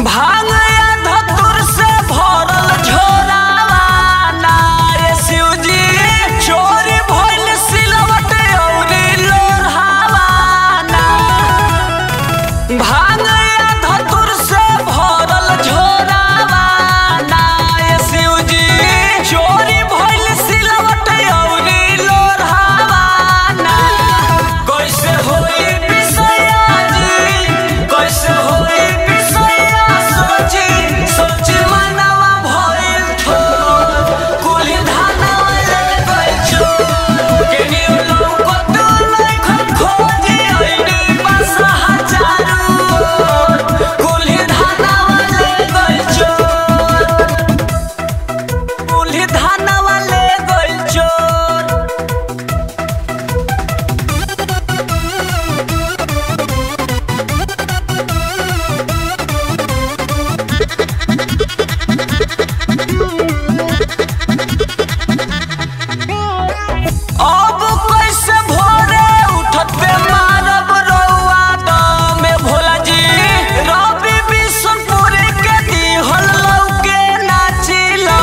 भांगया धतुर से भरल झोरावा ना रे शिवजी चोरी भइल सिलवट औरी लोरहावा ना भांगया धतुर से भरल झोरावा ना रे शिवजी चोरी भइल सिलवट औरी लोरहावा ना कैसे होई पिसैया जी कैसे होई पिसैया सोची सोची मनवा भइल थोर कुली धानवा ले गइल चोर केनी लौकत नहीं खन खोजी आईनी बसा हजारू कुली धानवा ले गइल चोर कुली धानवा ले गइल चोर अब कैसे भोरे उठत पे मारब रउआ दमे भोला जी रवि बिशनपुर के दिहल लौके नाचिला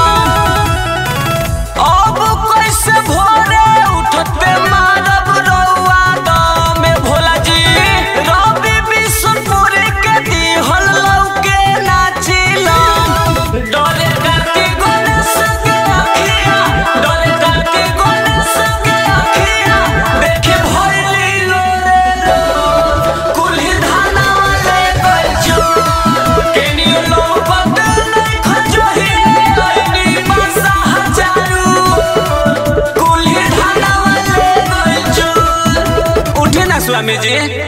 अब कैसे भोरे उठत पे मारब रउआ दमे भोला जी रवि बिशनपुर के दिहल लौके नाचिला डोले करती गणेश के अखिया डोले करती गणेश के अखिया देखे भइली लोरे लो कुल्ही धाना ले गइल जो केनी लौकत नहीं खजोही आईनी बसा हजारू कुल्ही धाना ले गइल जो उठे ना स्वामी जी